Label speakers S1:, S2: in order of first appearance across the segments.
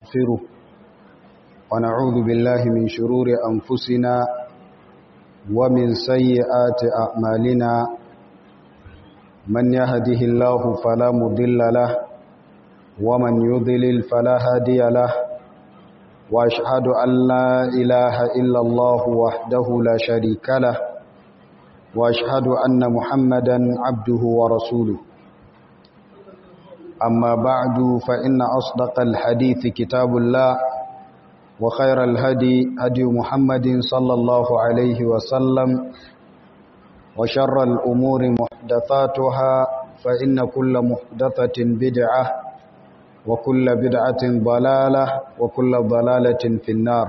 S1: ونستغفره ونعوذ بالله من شرور أنفسنا ومن سيئات أعمالنا من يهده الله فلا مضل له ومن يضلل فلا هادي له وأشهد أن لا إله إلا الله وحده لا شريك له وأشهد أن محمدا عبده ورسوله أما بعد فإن أصدق الحديث كتاب الله وخير الهدي هدي محمد صلى الله عليه وسلم وشر الأمور محدثاتها فإن كل محدثة بدعة وكل بدعة ضلالة وكل ضلالة في النار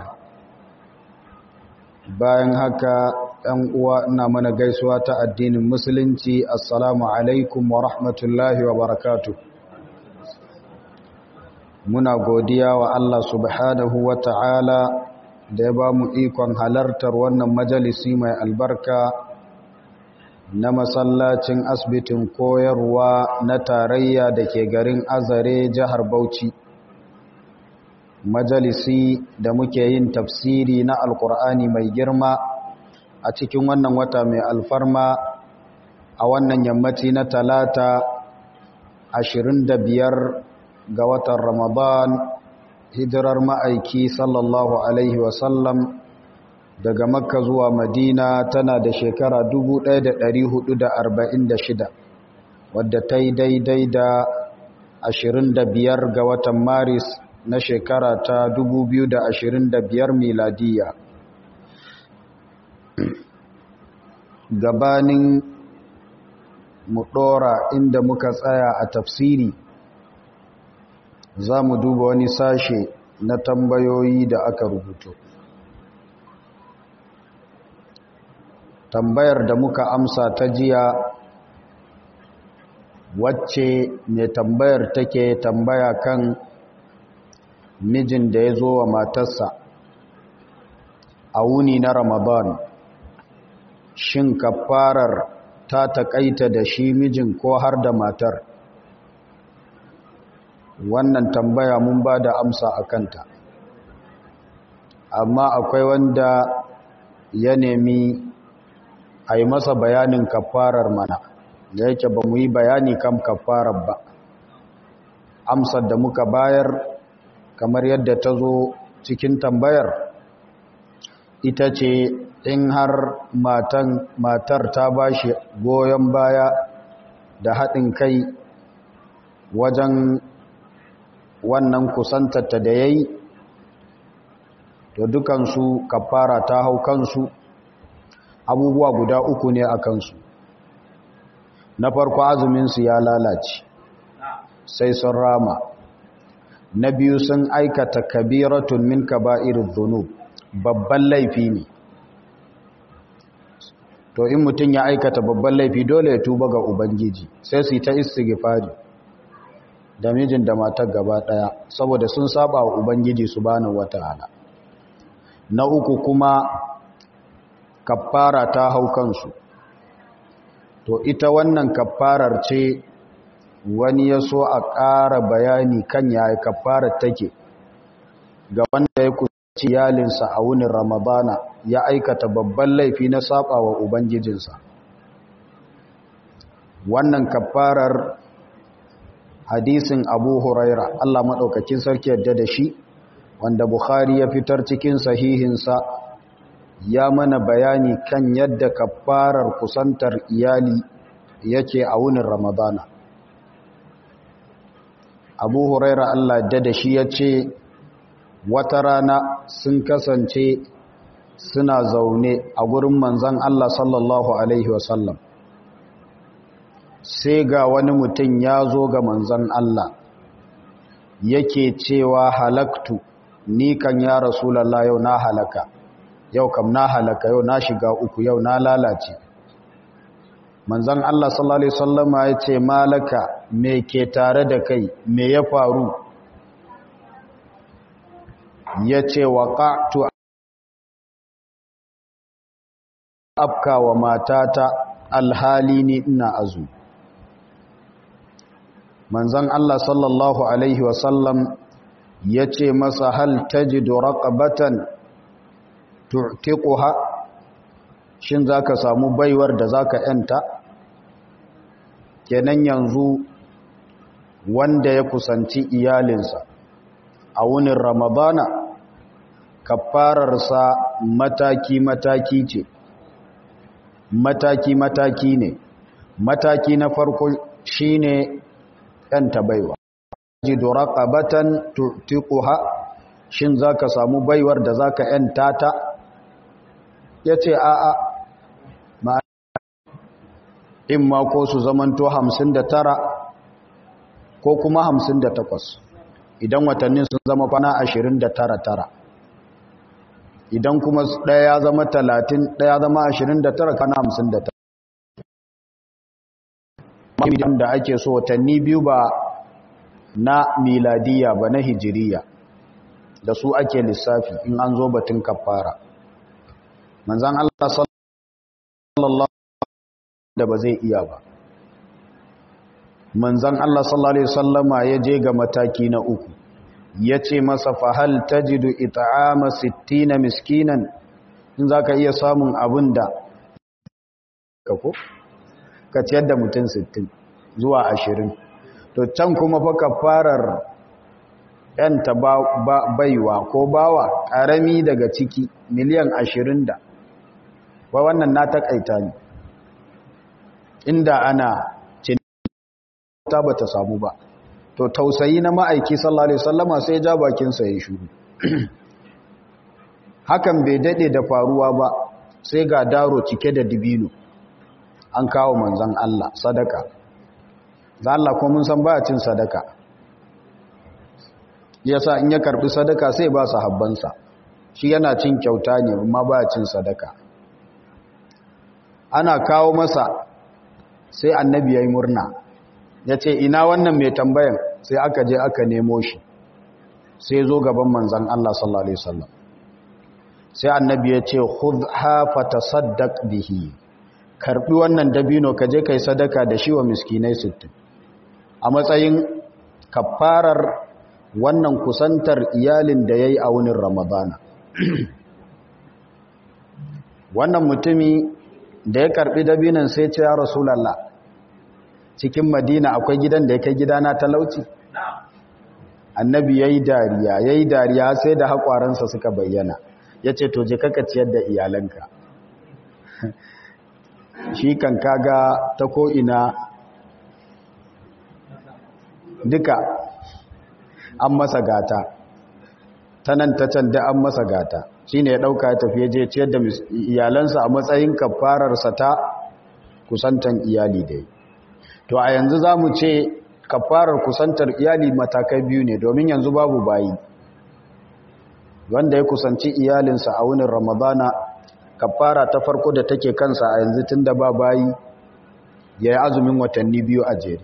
S1: bayan haka ɗan uwa ina mana gaisuwa ta addinin musulunci assalamu alaikum wa rahmatullahi wa barakatuh muna godiya wa Allah subhanahu wa ta'ala da ya ba mu ikon halartar wannan majalisi mai albarka na masallacin asibitin koyarwa na tarayya da ke garin azare jihar bauchi majalisi da muke yin tafsiri na alkur'ani mai girma a cikin wannan wata mai alfarma a wannan yammaci na talata 25 ga watan Ramadan hijirar ma'aiki sallallahu Alaihi wasallam daga Makka zuwa Madina tana da shekara 1446 wadda ta yi daidai da 25 ga watan Maris na shekara ta 2025 miladiya. Gabanin mu ɗora inda muka tsaya a tafsiri za mu duba wani sashe na tambayoyi da aka rubuto tambayar da muka amsa ta jiya wacce mai tambayar take tambaya kan mijin da ya zo wa matarsa a wuni na ramadan shin kafarar ta taƙaita da shi mijin ko har da matar wannan tambaya mun ba da amsa a kanta amma akwai wanda ya nemi a yi masa bayanin kafarar mana da yake ba mu yi bayani kan kafarar ba amsar da muka bayar kamar yadda ta zo cikin tambayar ita ce in har matan matar ta ba shi goyon baya da haɗin kai wajen wannan kusantarta da ya yi to dukansu kafara ta hau kansu abubuwa guda uku ne a kansu na farko azuminsu ya lalace sai sun rama na biyu sun aikata kabiratun min kaba'irin zunub babban laifi ne to in mutum ya aikata babban laifi dole ya tuba ga ubangiji sai su yi ta istighfari da mijin da matar gaba daya saboda sun saba wa ubangiji subhanahu wataala na uku kuma kaffara ta hau kansu to ita wannan kaffarar ce wani ya so a ƙara bayani kan yaya kaffarar take ga wanda ya kuci iyalinsa a wunin ramadana ya aikata babban laifi na saba wa ubangijinsa wannan kaffarar hadisin abu huraira Allah maɗaukakin sarki yadda da shi wanda bukhari ya fitar cikin sahihinsa ya mana bayani kan yadda kafarar kusantar iyali yake a wunin ramadana abu huraira Allah yadda da shi ya ce wata rana sun kasance suna zaune a gurin manzan Allah sallallahu alaihi wasallam sai ga wani mutum ya zo ga manzan Allah yake cewa halaktu ni kan ya rasulallah yau na halaka yau kam na halaka yau na shiga uku yau na lalace manzan Allah sallallahu alaihi wasallama ya ce malaka me ke tare da kai me ya faru ya ce waqa'tu afka wa matata alhali ni ina azu manzon Allah sallallahu alaihi wasallam ya ce masa hal tajidu raqabatan tu'tiquha shin zaka samu baiwar da zaka yanta kenan yanzu wanda ya kusanci iyalinsa a wunin ramadana kafararsa mataki-mataki ce mataki-mataki ne mataki na farko shine yanta baiwa jidu raqabatan tu'tiquha shin zaka samu baiwar da zaka yanta ta yace a a ma in ma ko su zamanto 59 ko kuma 58 idan watannin sun zama kwana 29 tara idan kuma ɗaya ya zama 30 ɗaya zama 29 kana 59 idan da ake so watanni biyu ba na miladiya ba na hijiriya da su ake lissafi in an zo batun kafara manzan Allah sallallahu da ba zai iya ba manzan Allah sallallahu alaihi wasallama ya je ga mataki na uku ya ce masa fahal tajidu it'ama 60 miskinan in zaka iya samun abin da ka ko ka ciyar da mutum 60 zuwa 20 to can kuma fa kafarar yanta baiwa ko bawa karami daga ciki miliyan 20 da wa wannan na takaita ne inda ana ta bata samu ba to tausayi na ma'aiki sallallahu alaihi wasallama sai ja bakin sa ya shuru hakan bai dade da faruwa ba sai ga daro cike da dibino an kawo manzon Allah sadaka da Allah ko mun san ba cin sadaka yasa in ya karbi sadaka sai ba sahabbansa shi yana cin kyauta ne amma ba cin sadaka ana kawo masa sai annabi yayi murna yace ina wannan mai tambayan sai aka je aka nemo shi sai zo gaban manzon Allah sallallahu alaihi wasallam sai annabi ya ce khudha fatasaddaq bihi karbi wannan dabino ka je kai sadaka da shi wa miskinai 60 a matsayin kafarar wannan kusantar iyalin da yayi a wunin ramadana wannan mutumi da ya karbi dabinan sai ce ya rasulullah cikin madina akwai gidan da ya kai gidana talauci annabi yayi dariya yayi dariya sai da hakwaransa suka bayyana ya ce to je kaka ciyar da iyalanka shi kan kaga ta ko'ina duka an masa gata ta nan ta can da an masa gata shi ne ya ɗauka ya tafiye je ciyar da iyalansa a matsayin kafararsa ta kusantan iyali dai to a yanzu za mu ce kafarar kusantar iyali matakai biyu ne domin yanzu babu bayi wanda ya kusanci iyalinsa a wunin ramadana kafara ta farko da take kansa a yanzu tun da ba bayi ya yi azumin watanni biyu a jere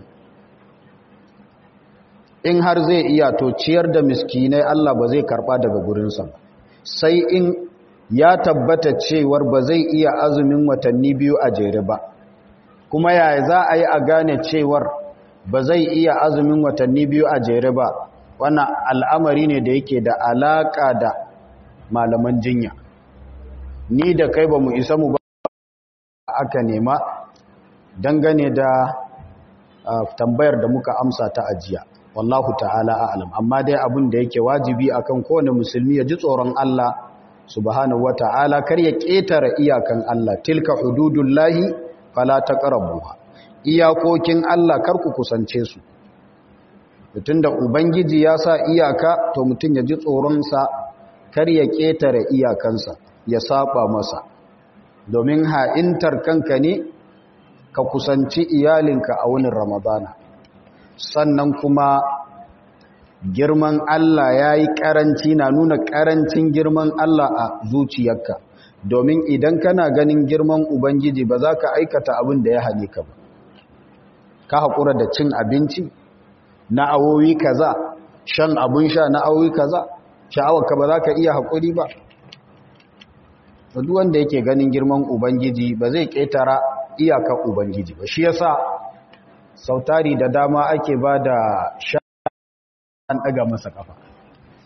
S1: in har zai iya to ciyar da miskinai Allah ba zai karba daga gurinsa sai in ya tabbata cewar ba zai iya azumin watanni biyu a jere ba kuma yaya za a yi a gane cewar ba zai iya azumin watanni biyu a jere ba wannan al'amari ne da yake da alaƙa da malaman jinya ni da kai ba mu isa mu ba aka nema dangane da tambayar da muka amsa ta ajiya wallahu ta'ala a'lam amma dai abin da yake wajibi akan kowane musulmi ya ji tsoron Allah subhanahu wata'ala kar ya ƙetare iyakan Allah tilka hududullahi fala taqrabuha iyakokin Allah kar ku kusance su mutum da ubangiji ya sa iyaka to mutum ya ji tsoronsa kar ya ƙetare iyakansa ya saba masa domin ha'intar kanka ne ka kusanci iyalinka a wani ramadana sannan kuma girman Allah ya yi ƙaranci na nuna ƙarancin girman Allah a zuciyarka domin idan kana ganin girman ubangiji ba za ka aikata abin da ya hane ka ba ka haƙura da cin abinci na awowi kaza shan abun sha na awowi kaza sha'awarka ba za ka iya haƙuri ba duk wanda yake ganin girman ubangiji ba zai ƙetara iyakar ubangiji ba shi yasa sautari da dama ake ba da sha an ɗaga masa ƙafa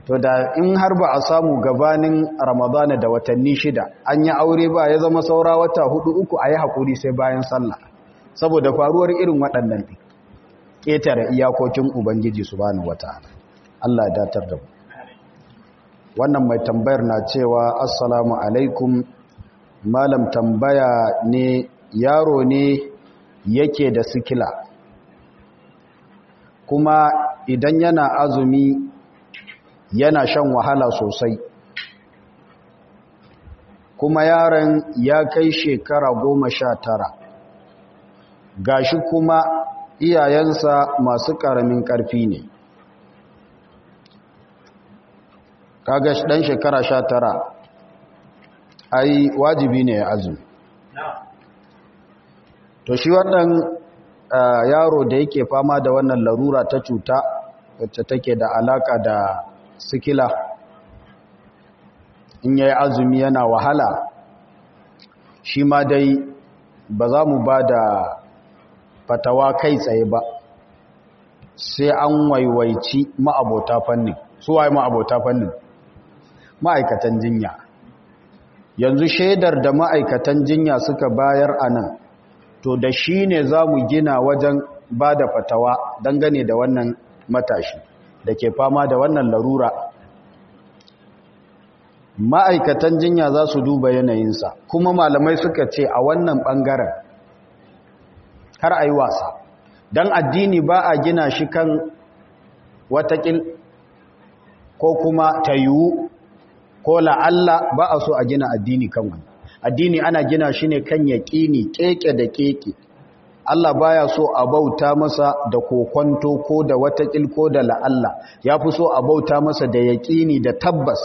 S1: to da in har ba a samu gabanin ramadana da watanni shida an yi aure ba ya zama saura wata hudu uku a yi haƙuri sai bayan sallah saboda faruwar irin waɗannan ɗin ƙetare iyakokin ubangiji su bani wata allah datar da mu wannan mai tambayar na cewa assalamu alaikum malam tambaya ne yaro ne yake da sikila kuma idan yana azumi yana shan wahala sosai kuma yaron ya kai shekara goma sha tara gashi kuma iyayensa masu ƙaramin ƙarfi ne kaga ɗan shekara sha tara ai wajibi ne ya azumi to shi wannan yaro da yake fama da wannan larura ta cuta wacce take da alaka da sikila in yayi azumi yana wahala shi ma dai ba za mu ba da fatawa kai tsaye ba sai an waiwaici ma'abota fannin su waye ma'abota fannin ma'aikatan jinya yanzu shaidar da ma'aikatan jinya suka bayar a nan to da shi ne za mu gina wajen ba da fatawa dangane da wannan matashi da ke fama da wannan larura ma'aikatan jinya za su duba yanayinsa kuma malamai suka ce a wannan ɓangaren har a yi wasa don addini ba a gina shi kan watakil ko kuma ta yiwu ko la'alla ba a so a gina addini kan wani addini ana gina shi ne kan yaƙini keke da keke Allah baya so a bauta masa da kokonto ko da watakil ko da la'alla ya fi so a bauta masa da yaƙini da tabbas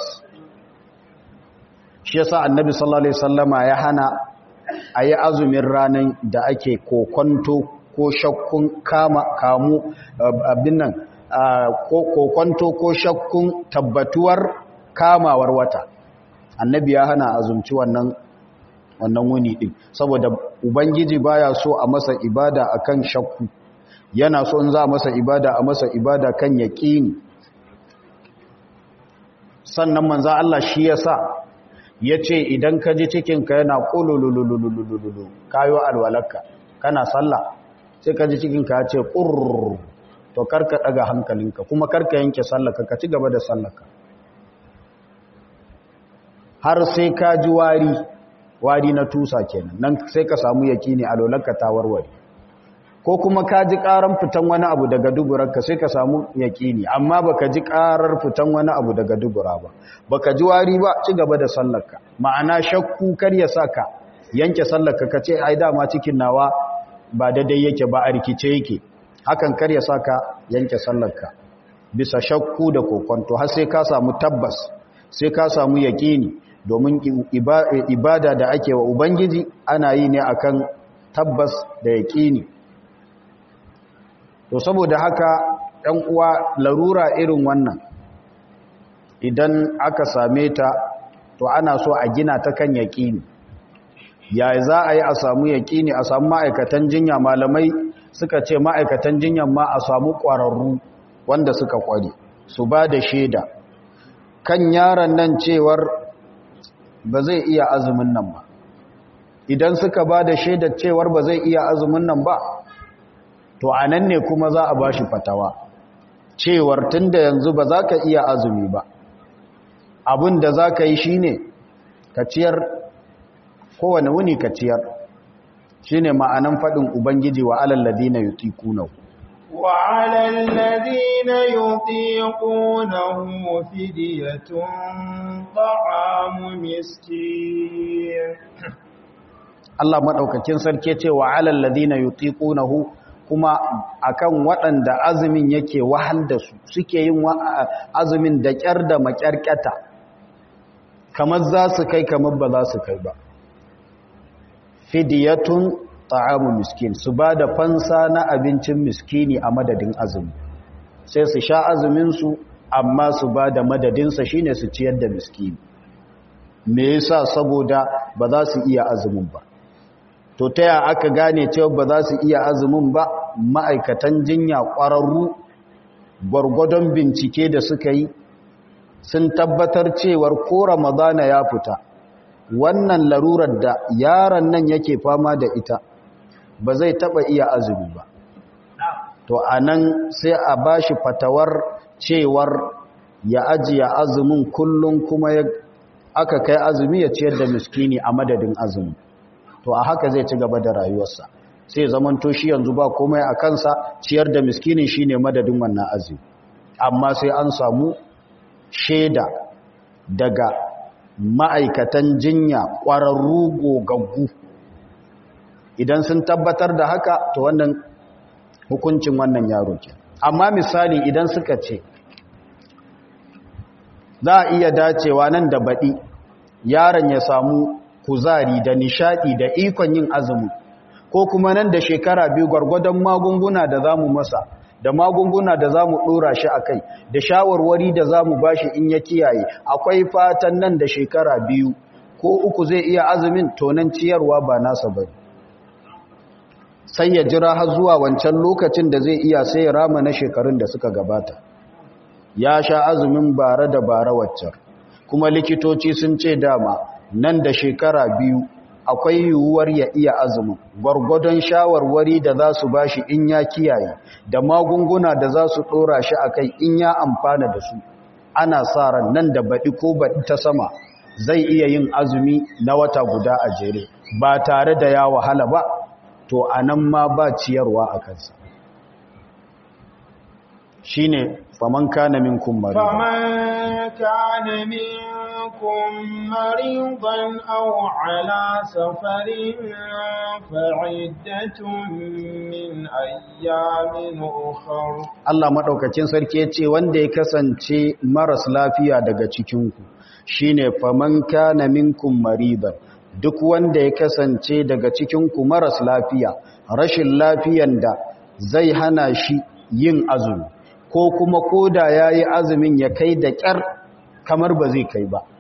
S1: shi yasa annabi sallallahu alaihi wasallama ya hana a yi azumin ranar da ake kokonto ko shakkun kama kamu abin nan kokonto ko shakkun tabbatuwar kamawar wata annabi ya hana azumci wannan wannan wuni din saboda ubangiji baya so a masa ibada akan shakku yana so in za a masa ibada a masa ibada kan yaqini sannan manzo Allah shi yasa yace idan ka ji cikin ka yana qululululululu kayo alwalaka kana sallah sai ka ji cikin ka yace qurr to karka daga hankalinka kuma karka yanke sallarka ka ci gaba da sallarka har sai ka ji wari wari na tusa kenan nan sai ka samu yakini a lolanka ta warware ko kuma ka ji karan fitan wani abu daga duburarka sai ka samu yakini amma baka ji karar fitan wani abu daga dubura ba baka ji wari ba ci gaba da sallarka ma'ana shakku kar ya saka yanke sallarka ka ce ai dama cikin nawa ba daidai yake ba a rikice yake hakan kar ya saka yanke sallarka bisa shakku da kokonto har sai ka samu tabbas sai ka samu yakini domin ibada da ake wa ubangiji ana yi ne akan tabbas da yakini to saboda haka ɗan uwa larura irin wannan idan aka same ta to ana so a gina ta kan yakini ya za a yi a samu yakini a samu ma'aikatan jinya malamai suka ce ma'aikatan jinyan ma a samu ƙwararru wanda suka ƙware su ba da shaida kan yaron nan cewar ba zai iya azumin nan ba idan suka ba da shaidar cewar ba zai iya azumin nan ba to a nan ne kuma za a ba shi fatawa cewar tun da yanzu ba za ka iya azumi ba abin da za ka yi shi ne ka ciyar kowane wuni ka ciyar shi ne ma'anan faɗin ubangiji wa alalladi na yuti kunau
S2: وعلى الذين يطيقونه فدية طعام مسكين
S1: Allah madaukakin sarki ce wa alal ladina yutiqunahu kuma akan waɗanda azumin yake wahal da su suke yin azumin da kyar da makyarkata kamar za su kai kamar ba za su kai ba fidiyatun ta'amu miskin su ba da fansa na abincin miskini a madadin azumi sai su sha azuminsu amma su ba da madadinsa shine su ciyar da miskini me yasa saboda ba za su iya azumin ba to ta ya aka gane cewa ba za su iya azumin ba ma'aikatan jinya ƙwararru gwargwadon bincike da suka yi sun tabbatar cewar ko ramadana ya fita wannan larurar da yaron nan yake fama da ita ba zai taba iya azumi ba to anan sai a bashi fatawar cewar ya ajiye azumin kullum kuma ya aka kai azumi ya ciyar da miskini a madadin azumi to a haka zai ci gaba da rayuwarsa sai zaman to shi yanzu ba komai a kansa ciyar da miskinin shine madadin wannan azumi amma sai an samu shaida daga ma'aikatan jinya ƙwararru gogaggu idan sun tabbatar da haka to wannan hukuncin wannan yaro ke amma misali idan suka ce za a iya dacewa nan da baɗi yaron ya samu kuzari da nishaɗi da ikon yin azumi ko kuma nan da shekara biyu gwargwadon magunguna da za mu masa da magunguna da za mu ɗora shi a kai da shawarwari da za mu ba shi in ya kiyaye akwai fatan nan da shekara biyu ko uku zai iya azumin tonan ciyarwa ba nasa ba sai ya jira har zuwa wancan lokacin da zai iya sai ya rama na shekarun da suka gabata ya sha azumin bara da bara waccan kuma likitoci sun ce dama nan da shekara biyu akwai yiwuwar ya iya azumin gwargwadon shawarwari da za su ba shi in ya kiyaye da magunguna da za su ɗora shi a kai in ya amfana da su ana sa ran nan da baɗi ko baɗi ta sama zai iya yin azumi na wata guda a jere ba tare da ya wahala ba to a nan ma ba ciyarwa a kansa shi ne faman kana min kummari
S2: faman kana minkum maridan aw ala safarin fa'iddatun min ayyamin ukhra
S1: Allah madaukakin sarki yace wanda ya kasance maras lafiya daga cikin ku shine faman kana minkum maridan duk wanda ya kasance daga cikinku maras lafiya rashin lafiyan da zai hana shi yin azumi ko kuma koda ya yi azumin ya kai da ƙyar kamar ba zai kai ba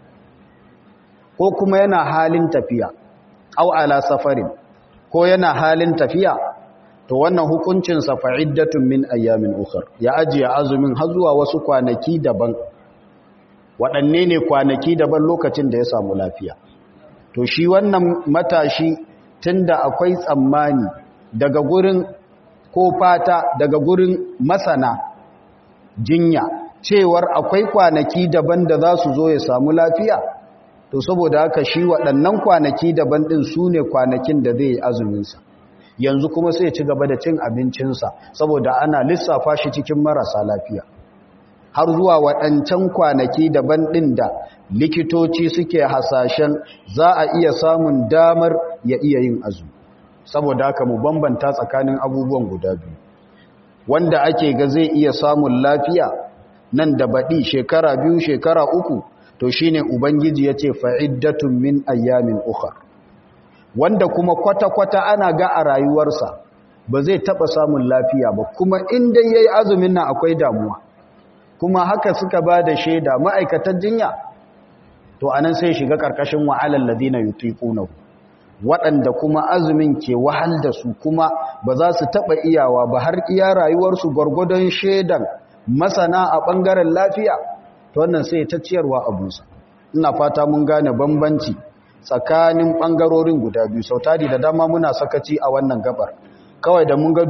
S1: ko kuma yana halin tafiya au ala safarin ko yana halin tafiya to wannan hukuncinsa fa'iddatun min ayyamin ukhar ya ajiye azumin har zuwa wasu kwanaki daban waɗanne ne kwanaki daban lokacin da ya samu lafiya to shi wannan matashi tunda akwai tsammani daga gurin ko fata daga gurin masana jinya cewar akwai kwanaki daban da za su zo ya samu lafiya to saboda haka shi waɗannan kwanaki daban ɗin su ne kwanakin da zai yi azuminsa yanzu kuma sai ci gaba da cin abincinsa saboda ana lissafa shi cikin marasa lafiya har zuwa waɗancan kwanaki daban ɗin da likitoci suke hasashen za a iya samun damar ya iya yin azumi saboda haka mu bambanta tsakanin abubuwan guda biyu wanda ake ga zai iya samun lafiya nan da baɗi shekara biyu shekara uku to shine ubangiji ya ce fa'iddatun min ayyamin ukhar wanda kuma kwata-kwata ana ga a rayuwarsa ba zai taɓa samun lafiya ba kuma inda ya yi azumin nan akwai damuwa kuma haka suka ba da shaida ma'aikatan jinya to anan sai shiga ƙarƙashin wa'alar ladina yutiqunahu waɗanda kuma azumin ke wahal da su kuma ba za su taɓa iyawa ba har iya rayuwarsu gwargwadon shaidan masana a ɓangaren lafiya to wannan sai ta ciyarwa abusa ina fata mun gane bambanci tsakanin ɓangarorin guda biyu sau tari da dama muna sakaci a wannan gabar kawai da mun ga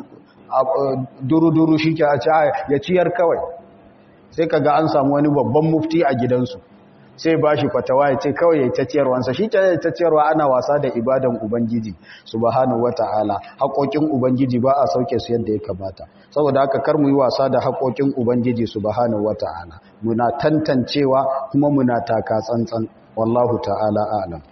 S1: duru-duru shi ke ya ciyar kawai sai ka ga an samu wani babban mufti a gidansu sai ba shi fatawa ya ce kawai ya ta ciyarwansa shi ta ta ciyarwa ana wasa da ibadan ubangiji subhanahu wata'ala haƙoƙin ubangiji ba a sauke su yadda ya kamata saboda haka kar mu yi wasa da haƙoƙin ubangiji subhanahu wata'ala muna tantancewa kuma muna taka tsantsan wallahu ta'ala a'lam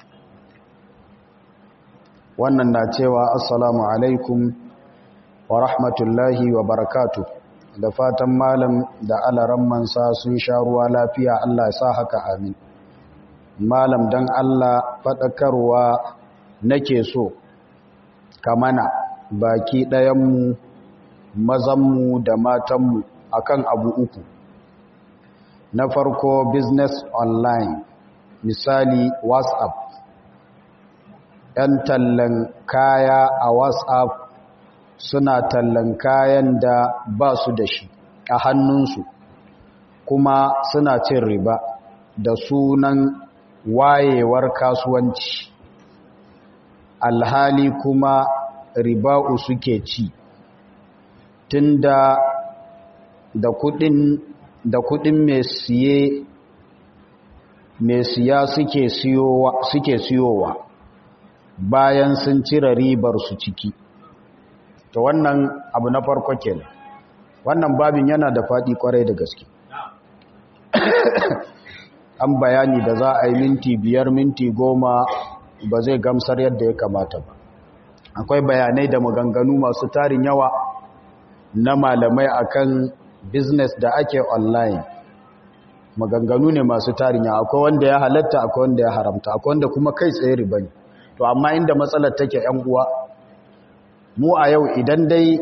S1: wannan na cewa assalamu alaikum wa rahmatullahi wa barakatuh da fatan malam da alaran mansa sun sha ruwa lafiya Allah ya sa haka amin malam dan Allah faɗakarwa nake so kamana baki ɗayanmu mazanmu da matanmu akan abu uku na farko business online misali whatsapp ‘yan tallan kaya a whatsapp suna tallan kayan da ba su da shi a hannunsu kuma suna cin riba da sunan wayewar kasuwanci alhali kuma riba'u suke ci tunda da kudin da kudin mai siye mai siya suke siyowa suke siyowa bayan sun cire ribar su ciki to wannan abu na farko kenan wannan babin yana da fadi kwarai da gaske an bayani da za a yi minti biyar minti goma ba zai gamsar yadda ya kamata ba akwai bayanai da maganganu masu tarin yawa na malamai akan business da ake online maganganu ne masu tarin yawa akwai wanda ya halatta akwai wanda ya haramta akwai wanda kuma kai tsaye riba ne to amma inda matsalar take yan uwa mu a yau idan dai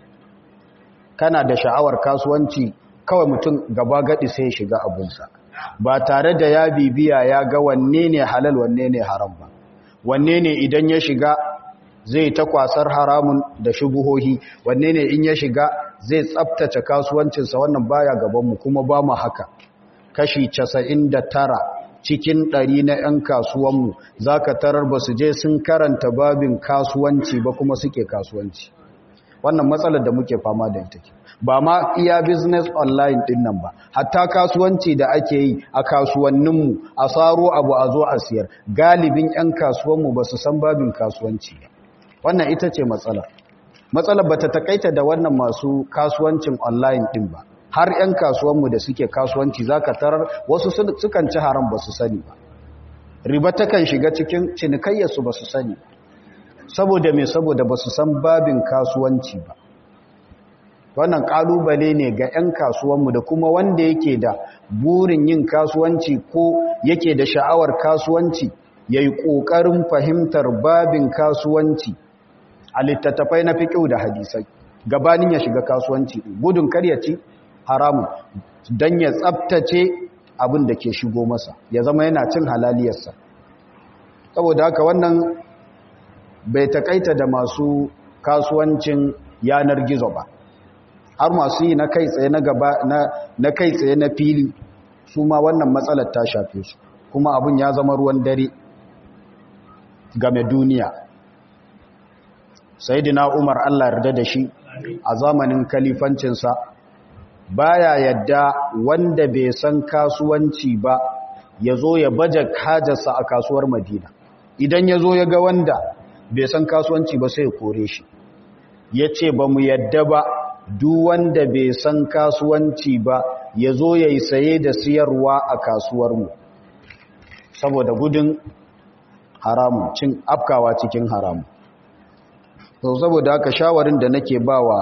S1: kana da sha'awar kasuwanci kawai mutum gaba gadi sai ya shiga abunsa ba tare da ya bibiya ya ga wanne ne halal wanne ne haram ba wanne ne idan ya shiga zai ta kwasar haramun da shubuhohi wanne ne in ya shiga zai tsabtace kasuwancinsa wannan baya gabanmu kuma ba mu haka kashi 99 cikin ɗari na 'yan kasuwanmu za ka tarar ba su je sun karanta babin kasuwanci ba kuma suke kasuwanci wannan matsalar da muke fama da ita ba ma iya business online din nan ba hatta kasuwanci da ake yi a kasuwanninmu a saro abu a zo a siyar galibin 'yan kasuwanmu ba su san babin kasuwanci ba wannan ita ce matsalar matsalar ba ta takaita da wannan masu kasuwancin online din ba har 'yan kasuwanmu da suke kasuwanci za ka tarar wasu sukan ci haram ba su sani ba riba takan shiga cikin cinikayyarsu ba su sani saboda mai saboda ba su san babin kasuwanci ba wannan kalubale ne ga 'yan kasuwanmu da kuma wanda yake da burin yin kasuwanci ko yake da sha'awar kasuwanci ya yi ƙoƙarin fahimtar babin kasuwanci a littattafai na fiƙiu da hadisai gabanin ya shiga kasuwanci gudun karyaci haramun don ya tsabtace abin da ke shigo masa ya zama yana cin halaliyarsa saboda haka wannan bai takaita da masu kasuwancin yanar gizo ba har masu yi na kai tsaye na gaba na kai tsaye na fili su ma wannan matsalar ta shafe su kuma abin ya zama ruwan dare game duniya sayyidina umar Allah yarda da shi a zamanin kalifancinsa baya yadda wanda bai san kasuwanci ba ya zo ya baje hajarsa a kasuwar madina idan ya zo ya ga wanda bai san kasuwanci ba sai ya kore shi ya ce ba mu yadda ba duk wanda bai san kasuwanci ba ya zo ya yi saye da siyarwa a kasuwarmu saboda gudun haramun cin afkawa cikin haramun to saboda haka shawarin da nake ba wa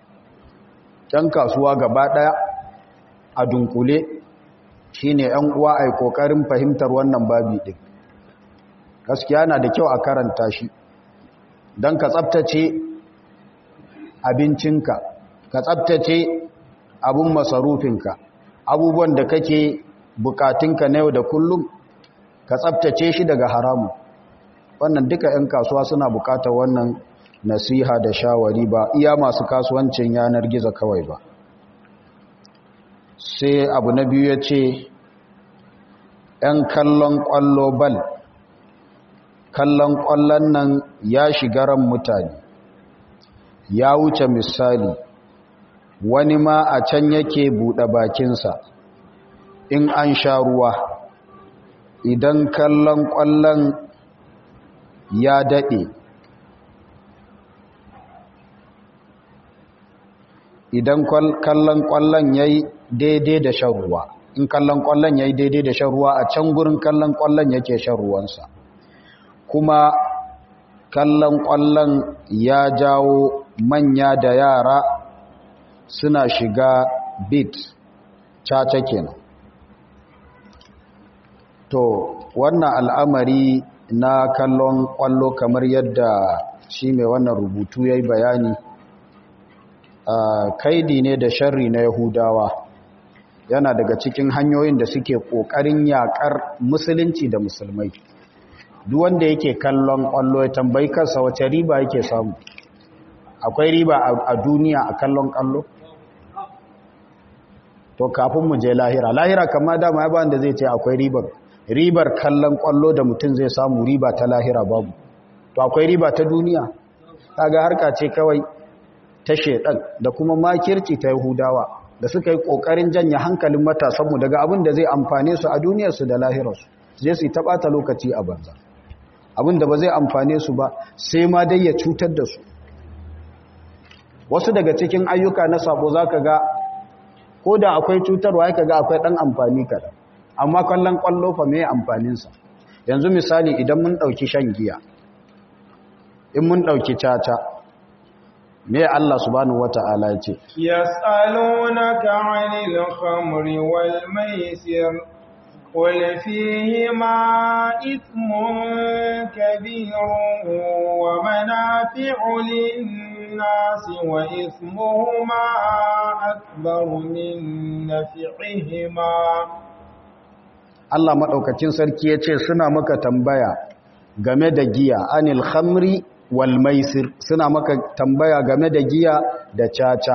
S1: ɗan kasuwa gaba ɗaya a dunkule shine ‘yan uwa a ƙoƙarin fahimtar wannan babi ɗin gaskiya na da kyau a karanta shi don ka tsabtace abincinka ka tsabtace abun masarufinka abubuwan da kake bukatunka na yau da kullum ka tsabtace shi daga haramu wannan duka 'yan kasuwa suna bukatar wannan nasiha da shawari ba iya masu kasuwancin yanar gizo kawai ba sai abu na biyu ya ce 'yan kallon kwallo bal kallon kwallon nan ya shiga ran mutane ya wuce misali wani ma a can yake buɗe bakinsa in an sha ruwa idan kallon ƙwallon ya daɗe idan kallon ƙwallon ya yi daidai da shan ruwa in kallon ƙwallon ya yi daidai da shan ruwa a can gurin kallon ƙwallon yake shan ruwansa kuma kallon ƙwallon ya jawo manya da yara suna shiga bit caca kenan to wannan al'amari na kallon ƙwallo kamar yadda shi mai wannan rubutu ya yi bayani kaidi ne da sharri na yahudawa yana daga cikin hanyoyin da suke ƙoƙarin yaƙar musulunci da musulmai duk wanda yake kallon ƙwallo ya tambayi kansa wace riba yake samu akwai riba a duniya a kallon ƙwallo to kafin mu je lahira lahira kama dama ya ba wanda zai ce akwai ribar ribar kallon kwallo da mutum zai samu riba ta lahira babu to akwai riba ta duniya kaga harka ce kawai ta shedan da kuma makirci ta yahudawa da suka yi kokarin janye hankalin matasanmu daga abin da zai amfane su a duniyarsu da lahirarsu zai su ta bata lokaci a banza abin da ba zai amfane su ba sai ma dai ya cutar da su wasu daga cikin ayyuka na sabo za ka ga ko da akwai cutarwa ya ka ga akwai ɗan amfani kaɗan amma kwallon kwallo fa mai amfaninsa yanzu misali idan mun ɗauki shan giya in mun ɗauki caca me Allah subhanahu wata'ala ce
S2: yas'alunaka 'anil khamri wal maisir qul fihima ithmun kabirun wa manafi'u lin-nasi wa ithmuhuma akbaru min naf'ihima
S1: Allah madaukakin sarki yace suna maka tambaya game da giya anil khamri wal maisir suna maka tambaya game da giya da caca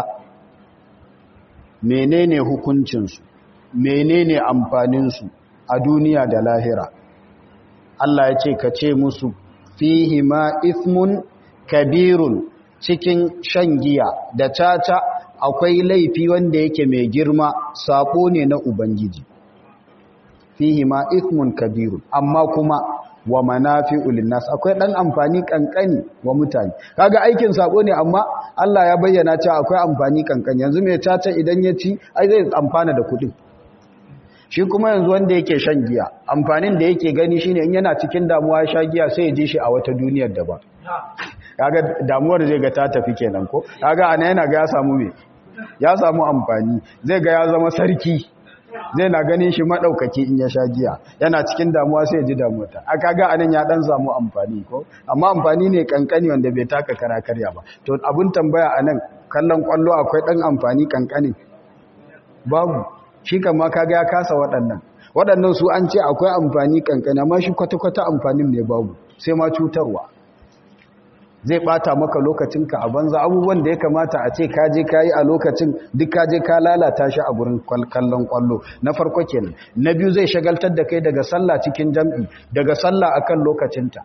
S1: menene hukuncinsu menene amfaninsu a duniya da lahira Allah ya ce ka ce musu fihi ma ithmun kabirun cikin shan giya da caca akwai laifi wanda yake mai girma sako ne na ubangiji fihi ma ithmun kabirun amma kuma wa manafi'u linnas akwai dan amfani kankani wa mutane kaga aikin sako ne amma Allah ya bayyana cewa akwai amfani kankani yanzu mai caca idan ya ci ai zai amfana da kudin shi kuma yanzu wanda yake shan giya amfanin da yake gani shine in yana cikin damuwa ya sha giya sai ya ji shi a wata duniyar daban kaga damuwar zai ga ta tafi kenan ko kaga ana yana ga ya samu me ya samu amfani zai ga ya zama sarki zai na ganin shi maɗaukaki in ya sha giya yana cikin damuwa sai ji damuwa a kaga anan ya ɗan samu amfani ko amma amfani ne kankani wanda bai taka kara karya ba to abin tambaya a nan kallon ƙwallo akwai ɗan amfani kankani babu shi kama kaga ya kasa waɗannan waɗannan su an ce akwai amfani kankani amma shi kwata-kwata amfanin ne babu sai ma cutarwa zai bata maka lokacinka a banza abubuwan da ya kamata a ce kaje kayi a lokacin duk kaje ka lalata shi a gurin kallon kwallo na farko kenan na biyu zai shagaltar da kai daga sallah cikin jam'i daga sallah akan lokacinta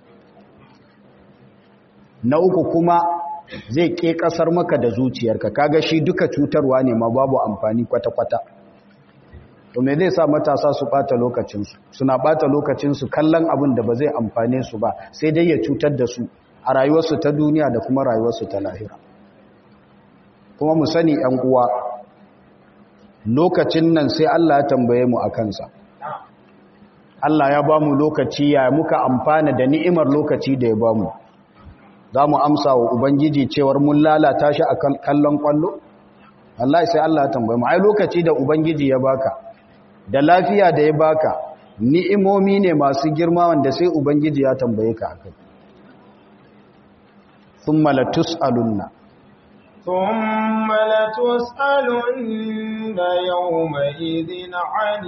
S1: na uku kuma zai ke kasar maka da zuciyarka kaga shi duka cutarwa ne ma babu amfani kwata-kwata to me zai sa matasa su bata lokacinsu suna bata lokacinsu kallon abin da ba zai amfane su ba sai dai ya cutar da su a rayuwarsu ta duniya da kuma rayuwarsu ta lahira kuma mu sani ‘yan uwa lokacin nan sai Allah ya tambaye mu a kansa Allah ya ba mu lokaci ya muka amfana da ni'imar lokaci da ya ba mu za mu amsa wa Ubangiji cewar mun lalata shi a kallon kwallo? Allah sai Allah ya tambaye mu ai lokaci da Ubangiji ya baka da lafiya da ya baka ni'imomi ne masu girma wanda sai Ubangiji ya tambaye ka akai ثم لتسألن
S2: ثم لتسألن يومئذ عن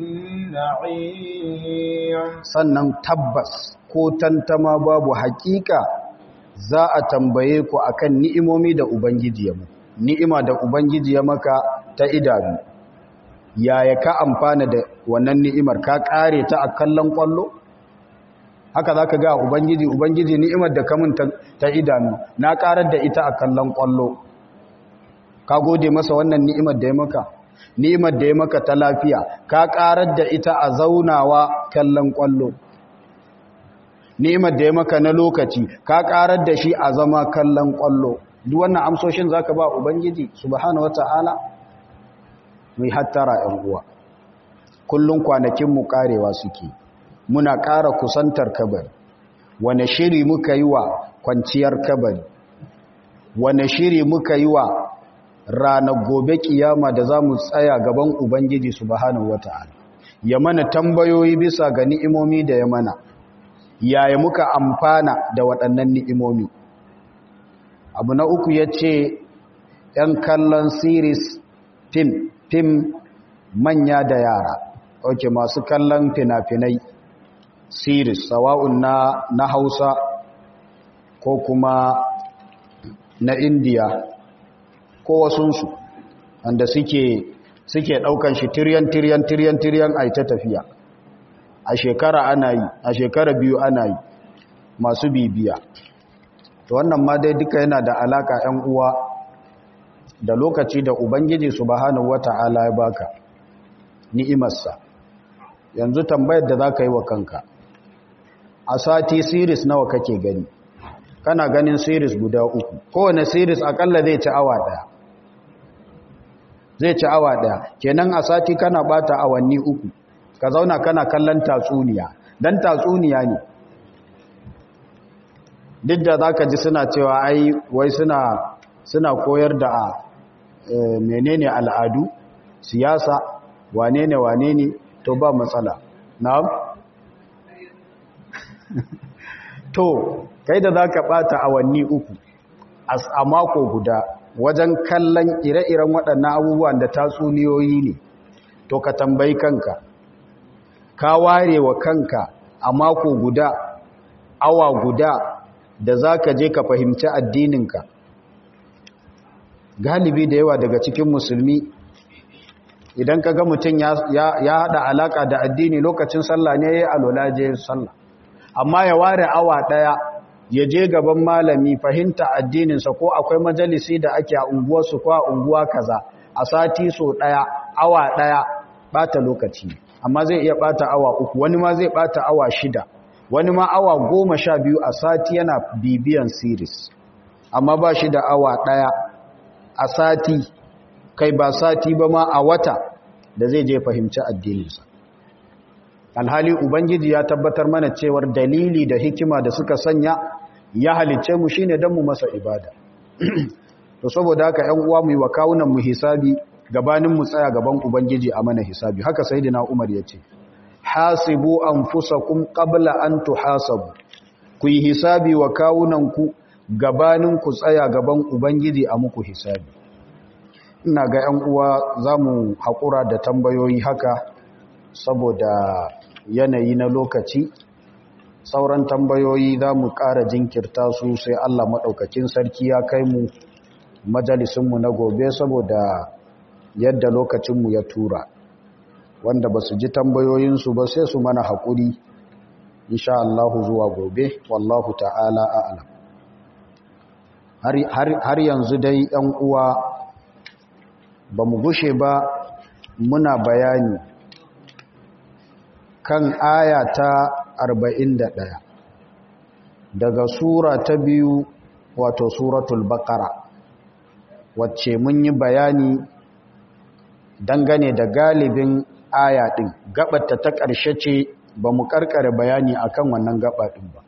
S2: النعيم
S1: sannan tabbas ko tantama babu hakika za a tambaye ku akan ni'imomi da ubangiji ya mu ni'ima da ubangiji ya maka ta idanu yaya ka amfana da wannan ni'imar ka kare ta a kallon kwallo haka za ka ga ubangiji ubangiji ni'imar da kamun ta idanu na karar da ita a kallon kwallo ka gode masa wannan ni'imar da ya maka ni'imar da ya maka ta lafiya ka karar da ita a zaunawa kallon kwallo ni'imar da ya maka na lokaci ka karar da shi a zama kallon kwallo duk wannan amsoshin zaka ba ubangiji subhanahu wataala mai hattara yan uwa kullun kwanakin mu karewa suke muna ƙara kusantar kabari wane shiri muka yi wa kwanciyar kabari wane shiri muka yi wa ranar gobe kiyama da za mu tsaya gaban ubangiji subhanahu wata'ala ya mana tambayoyi bisa ga ni'imomi da ya mana yaya muka amfana da waɗannan ni'imomi abu na uku ya ce ‘yan kallon series fim fim manya da yara ok masu kallon fina-finai series sawa'un na na Hausa ko kuma na India ko wasunsu wanda suke suke ɗaukan shi tiryan tiryan tiryan tiryan a ta tafiya a shekara ana yi a shekara biyu ana yi masu bibiya to wannan ma dai duka yana da alaka ‘yan uwa da lokaci da ubangiji subhanahu wata'ala ya baka ni'imarsa yanzu tambayar da za ka yi wa kanka a sati series nawa kake gani kana ganin series guda uku kowane series akalla zai ci awa daya zai ci awa daya kenan a sati kana bata awanni uku ka zauna kana kallon tatsuniya dan tatsuniya ne duk da zaka ji suna cewa ai wai suna suna koyar da menene al'adu siyasa wane ne wane ne to ba matsala na'am to kai da za ka ɓata awanni uku a mako guda wajen kallon ire-iren waɗannan abubuwan da tatsuniyoyi ne to ka tambayi kanka ka ware wa kanka a mako guda awa guda da za ka je ka fahimci addininka galibi da yawa daga cikin musulmi idan ka ga mutum ya haɗa alaƙa da addini lokacin sallah ne ya yi alola je sallah amma ya ware awa ɗaya ya je gaban malami fahimta addininsa ko akwai majalisi da ake a unguwarsu ko a unguwa kaza a sati so ɗaya awa ɗaya ɓata lokaci amma zai iya ɓata awa uku wani ma zai ɓata awa shida wani ma awa goma sha biyu a sati yana bibiyan siris amma ba shi da awa ɗaya a sati kai ba sati ba ma a wata da zai je fahimci addininsa alhali ubangiji ya tabbatar mana cewar dalili da hikima da suka sanya ya halicce mu shine don mu masa ibada to saboda haka ƴan uwa mu yi wa kawunan mu hisabi gabanin mu tsaya gaban ubangiji a mana hisabi haka sayyidina Umar yace hasibu anfusakum qabla an tuhasabu ku yi hisabi wa kawunan ku gabanin ku tsaya gaban ubangiji a muku hisabi ina ga ƴan uwa zamu hakura da tambayoyi haka saboda yanayi na lokaci sauran tambayoyi za mu ƙara jinkirta su sai Allah maɗaukakin sarki ya kai mu majalisunmu na gobe saboda yadda lokacinmu ya tura wanda ba su ji tambayoyinsu ba sai su mana haƙuri insha Allah zuwa gobe wallahu ta'ala a'lam har yanzu dai ‘yan uwa ba mu gushe ba muna bayani kan aya ta 41 daga sura ta biyu wato suratul baqara wacce mun yi bayani dangane da galibin aya din gabata ta ƙarshe ce ba mu karkare bayani akan wannan gaba din ba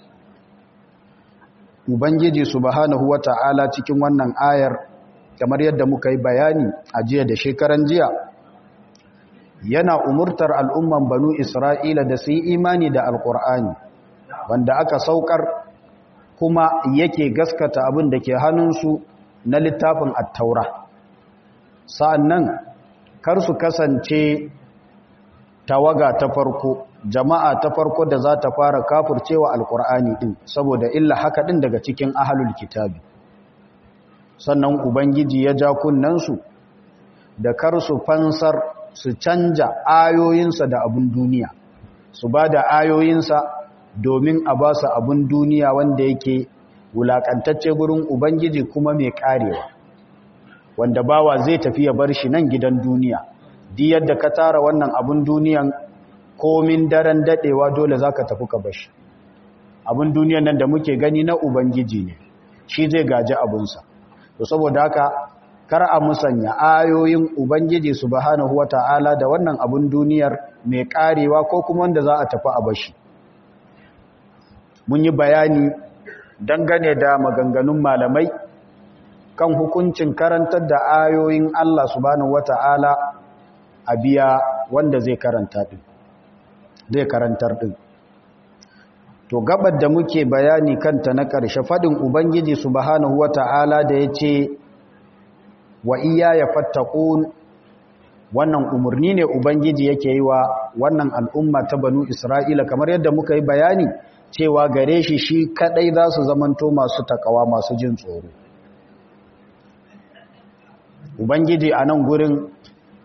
S1: ubangiji subhanahu wata'ala cikin wannan ayar kamar yadda muka yi bayani a jiya da shekaran jiya yana umurtar al'umman banu Isra'ila da su yi imani da Alƙur'ani, wanda aka saukar kuma yake gaskata abin da ke hannunsu na littafin attaura. Sa'an nan, kar su kasance tawaga ta farko, jama'a ta farko da za ta fara kafurcewa Alƙur'ani ɗin, saboda illa haka ɗin daga cikin ahalul kitabi. Sannan Ubangiji ya ja kunnensu da kar su fansar su canja ayoyinsa da abin duniya su ba da ayoyinsa domin a ba su abin duniya wanda yake wulakantacce gurin ubangiji kuma mai karewa wanda bawa zai tafi ya bar shi nan gidan duniya di yadda ka tara wannan abin duniyan komin daren dadewa dole zaka tafi ka bashi abin duniyan nan da muke gani na ubangiji ne shi zai gaji abunsa to saboda haka kar a musanya ayoyin Ubangiji subhanahu wata'ala da wannan abun duniyar mai karewa ko kuma wanda za a tafi a bashi. Mun yi bayani dangane da maganganun malamai kan hukuncin karantar da ayoyin Allah subhanahu wata'ala a biya wanda zai karanta din. Zai karantar din. To gabar da muke bayani kanta na ƙarshe faɗin Ubangiji subhanahu wata'ala da ya ce wa iya ya fattakun wannan umarni ne ubangiji yake yi wa wannan al'umma ta banu isra'ila kamar yadda muka yi bayani cewa gare shi shi kadai za su zamanto masu takawa masu jin tsoro ubangiji a nan gurin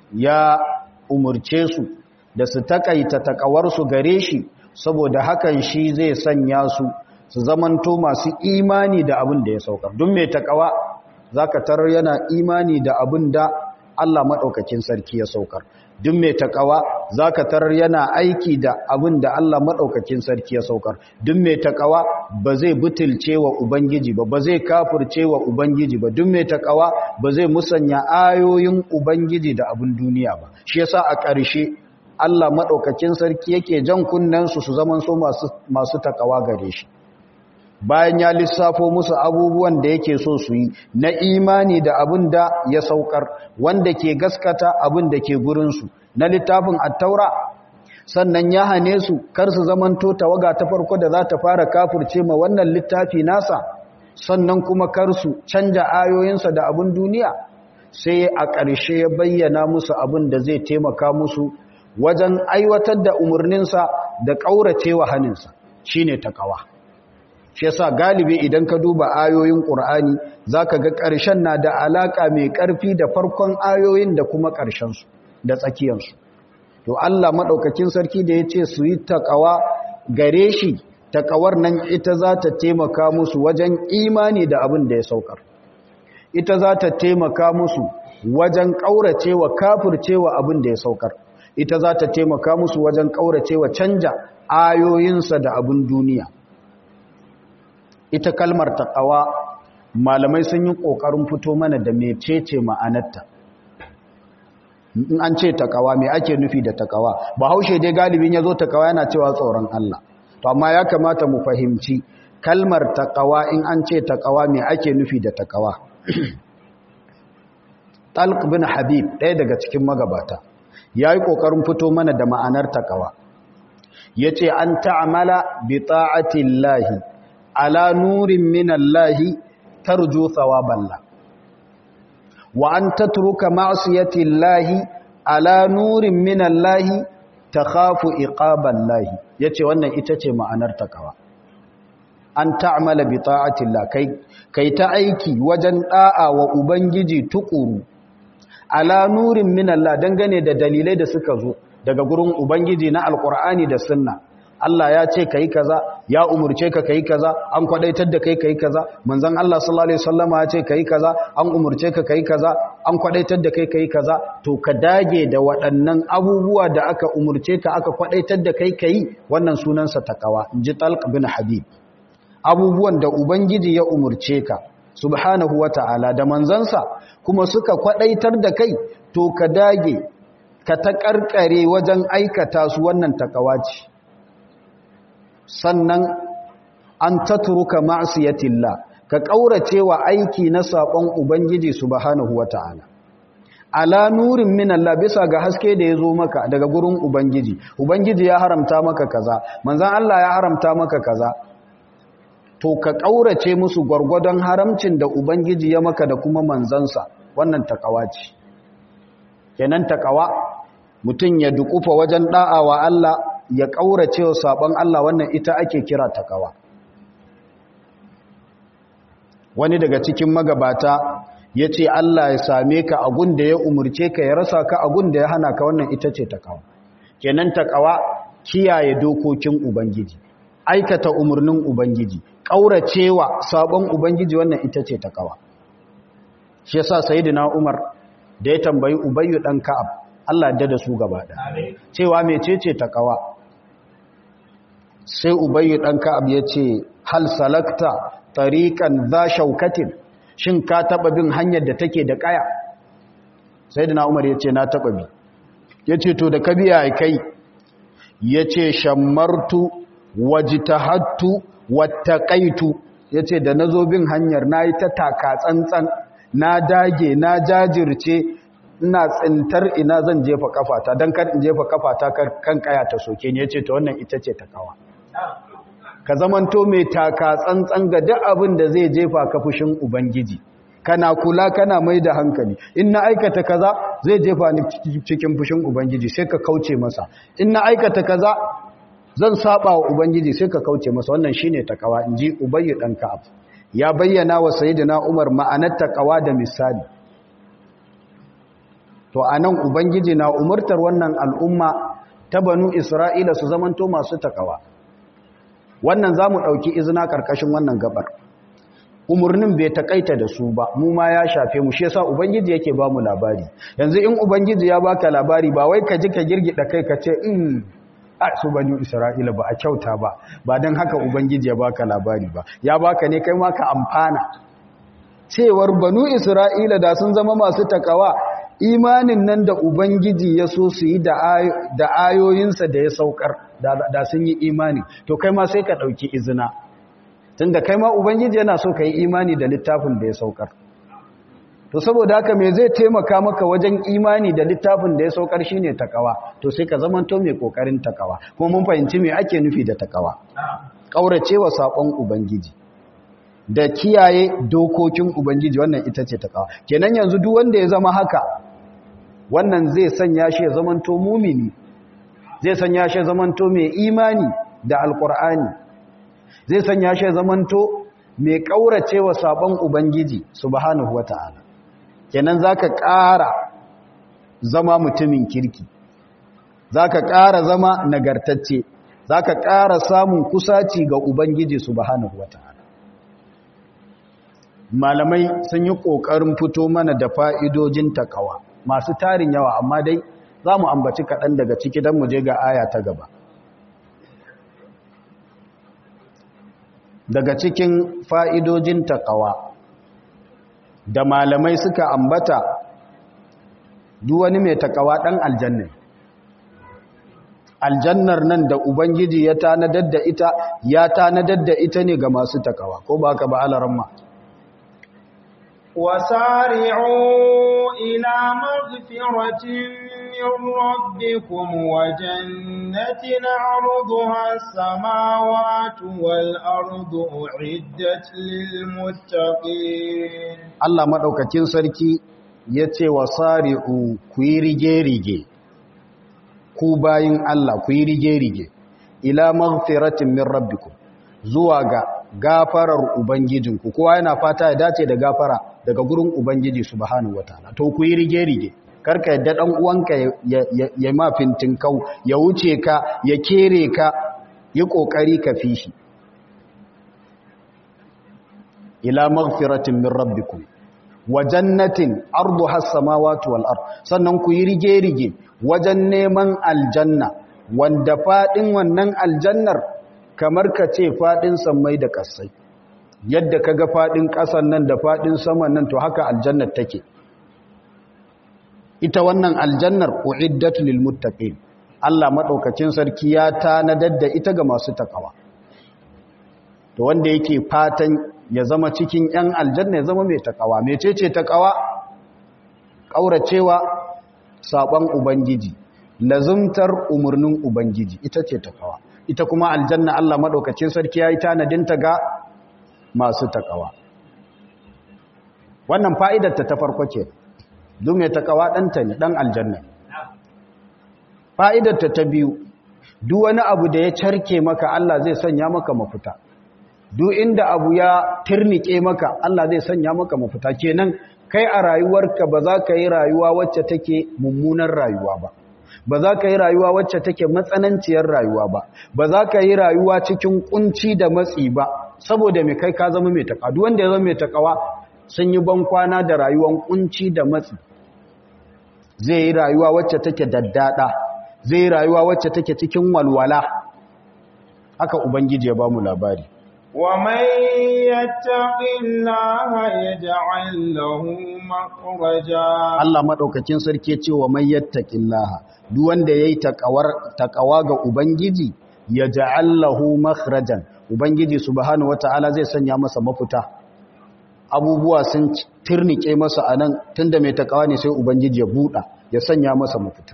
S1: ya umurce su da su takaita takawarsu gare shi saboda hakan shi zai sanya su su zamanto masu imani da abin da ya saukar duk mai takawa zaka tarar yana imani da abin da Allah madaukakin sarki ya saukar duk mai takawa zaka tarar yana aiki da abin da Allah madaukakin sarki ya saukar duk mai takawa ba zai butulce wa ubangiji ba ba zai kafirce wa ubangiji ba duk mai takawa ba zai musanya ayoyin ubangiji da abin duniya ba shi yasa a ƙarshe Allah madaukakin sarki yake jan kunnen su su zaman so masu masu takawa gare shi bayan ya lissafo musu abubuwan da yake so su yi na imani da abin da ya saukar wanda ke gaskata abin da ke gurinsu na littafin attaura sannan ya hane su kar su zamanto tawaga ta farko da za ta fara kafurce ma wannan littafi nasa sannan kuma kar su canja ayoyinsa da abin duniya sai a ƙarshe ya bayyana musu abin da zai taimaka musu wajen aiwatar da umarninsa da ƙauracewa haninsa shine takawa shi yasa galibi idan ka duba ayoyin Qur'ani zaka ga ƙarshen na da alaka mai ƙarfi da farkon ayoyin da kuma ƙarshen su da tsakiyar su to Allah madaukakin sarki da yace su yi takawa gare shi takawar nan ita za ta taimaka musu wajen imani da abin da ya saukar ita za ta taimaka musu wajen kauracewa kafircewa abin da ya saukar ita za ta taimaka musu wajen kauracewa canja ayoyinsa da abin duniya ita kalmar taƙawa malamai sun yi ƙoƙarin fito mana da mecece ma'anarta in an ce taƙawa me ake nufi da taƙawa ba haushe dai galibin ya zo taƙawa yana cewa tsoron Allah to amma ya kamata mu fahimci kalmar taƙawa in an ce taƙawa me ake nufi da taƙawa talq bin habib ɗaya daga cikin magabata ya yi ƙoƙarin fito mana da ma'anar taƙawa ya ce an ta'amala bi ta'atillahi ala nurin minallahi tarju thawaballa wa an tatruka ma'siyatillahi ala nurin minallahi takhafu iqaballahi yace wannan ita ce ma'anar takawa an ta'mala bi ta'atillah kai kai ta aiki wajen da'a wa ubangiji tukuru ala nurin minallah dangane da dalilai da suka zo daga gurin ubangiji na alqur'ani da sunna Allah ya ce kai kaza ya umurce ka kai kaza an kwadaitar da kai kai kaza manzon Allah sallallahu alaihi wasallama ya ce kai kaza an umurce ka kai kaza an kwadaitar da kai kai kaza to ka dage da waɗannan abubuwa da aka umurce ka aka kwadaitar da kai kai wannan sunansa takawa inji Talq bin Habib abubuwan da ubangiji ya umurce ka subhanahu wata'ala da manzansa kuma suka kwadaitar da kai to ka dage ka ta karkare wajen aikata su wannan takawa ce sannan an tatruka ma'siyatillah ka kaurace wa aiki na sabon ubangiji subhanahu wata'ala ala nurin min Allah bisa ga haske da yazo maka daga gurin ubangiji ubangiji ya haramta maka kaza manzon Allah ya haramta maka kaza to ka kaurace musu gwargwadon haramcin da ubangiji ya maka da kuma manzansa wannan takawa ce kenan takawa mutum ya dukufa wajen da'a wa Allah ya ƙaurace wa saɓon Allah wannan ita ake kira takawa wani daga cikin magabata ya ce Allah ya same ka agun da ya umurce ka ya rasa ka agun da ya hana ka wannan ita ce takawa kenan takawa kiyaye dokokin ubangiji aikata umarnin ubangiji ƙauracewa saɓon ubangiji wannan ita ce takawa shi yasa sayyidina Umar da ya tambayi Ubayyu dan Ka'ab Allah da da su gaba da cewa mecece takawa sai ubayyu dan ka'ab yace hal salakta tariqan za shaukatin shin ka taba bin hanyar da take da kaya sayyidina umar yace na taba bi yace to da kabiya kai yace shammartu wajtahattu wattaqaitu yace da nazo bin hanyar nayi ta taka tsantsan na dage na jajirce ina tsintar ina zan jefa kafata don kar in jefa kafata kan kaya ta soke ne yace to wannan ita ce takawa ka zamanto mai taka tsantsan ga duk abin da zai jefa ka fushin ubangiji kana kula kana mai da hankali in na aikata kaza zai jefa ni cikin fushin ubangiji sai ka kauce masa in na aikata kaza zan saba wa ubangiji sai ka kauce masa wannan shine takawa inji ubayyu dan ka'ab ya bayyana wa sayyidina umar ma'anar takawa da misali to to anan ubangiji na umurtar wannan al'umma ta banu isra'ila su zamanto masu takawa wannan za mu ɗauki izina ƙarƙashin wannan gabar umarnin bai takaita da su ba mu ma ya shafe mu shi yasa ubangiji yake ba mu labari yanzu in ubangiji ya baka labari ba wai ka ji ka girgida kai ka ce in a su bani isra'ila ba a kyauta ba ba don haka ubangiji ya baka labari ba ya baka ne kai ma ka amfana cewar banu isra'ila da sun zama masu takawa imanin nan da ubangiji ya so su yi da ayoyinsa da ya saukar da sun yi imani to kai ma sai ka ɗauki izina tun da kai ma ubangiji yana so ka yi imani da littafin da ya saukar to saboda haka me zai taimaka maka wajen imani da littafin da ya saukar shine takawa to sai ka zamanto mai kokarin takawa kuma mun fahimci me ake nufi da takawa kauracewa sakon ubangiji da kiyaye dokokin ubangiji wannan ita ce takawa kenan yanzu duk wanda ya zama haka wannan zai sanya shi ya zamanto mumini zai sanya shi ya zamanto mai imani da alkur'ani zai sanya shi ya zamanto mai kauracewa sabon ubangiji subhanahu wata'ala kenan zaka ƙara zama mutumin kirki zaka ƙara zama nagartacce zaka ƙara samun kusaci ga ubangiji subhanahu wata'ala malamai sun yi ƙoƙarin fito mana da fa'idojin takawa masu tarin yawa amma dai za mu ambaci kaɗan daga ciki don mu je ga aya ta gaba daga cikin fa'idojin takawa da malamai suka ambata wani mai takawa ɗan aljanna aljannar nan da ubangiji ya tanadar da ita ya tanadar da ita ne ga masu takawa ko ba ka ba alaramma
S2: وسارعوا إلى مغفرة من ربكم وجنة عرضها السماوات والأرض أعدت للمتقين
S1: الله مدوكاكين سركي yace wasari'u ku yi rige-rige ku bayin Allah ku yi rige-rige ila maghfiratin min rabbikum zuwa ga gafarar ubangijinku kowa yana fata ya dace da gafara daga gurin ubangiji subhanahu wataala to ku yi rige-rige karka yadda dan uwanka ya ma kau ya wuce ka ya kere ka yi kokari ka fi shi ila maghfiratin min rabbikum wa jannatin arduha as-samawati wal ard sannan ku yi rige-rige wajen neman aljanna wanda fadin wannan aljannar kamar ka ce fadin sammai da kasai yadda kaga fadin kasan nan da fadin saman nan to haka aljannar take ita wannan aljannar uiddat lil muttaqin Allah madaukakin sarki ya tanadar da ita ga masu takawa to wanda yake fatan ya zama cikin yan aljanna ya zama mai takawa mecece takawa kauracewa sabon ubangiji lazumtar umurnin ubangiji ita ce takawa ita kuma aljanna Allah madaukakin sarki yayi tanadinta ga masu takawa wannan fa'idar ta ta farko ce duk mai takawa ɗanta ne ɗan aljanna fa'idarta ta biyu duk wani abu da ya carke maka Allah zai sanya maka mafita duk inda abu ya tirnike maka Allah zai sanya maka mafita kenan kai a rayuwarka ba za ka yi rayuwa wacce take mummunan rayuwa ba ba za ka yi rayuwa wacce take matsananciyar rayuwa ba ba za ka yi rayuwa cikin kunci da matsi ba saboda mai kai ka zama mai takawa duk wanda ya zama mai takawa sun yi bankwana da rayuwan kunci da matsi zai yi rayuwa wacce take daddada zai yi rayuwa wacce take cikin walwala haka ubangiji ya ba mu labari
S2: ومن يتق الله يجعل له مخرجا
S1: Allah madaukakin sarki ce wa man yattaqillaha duk wanda yayi takawar takawa ga ubangiji yaj'al lahu makhrajan ubangiji subhanahu wataala zai sanya masa mafita abubuwa sun tirnike masa anan tunda mai takawa ne sai ubangiji ya buda ya sanya masa mafita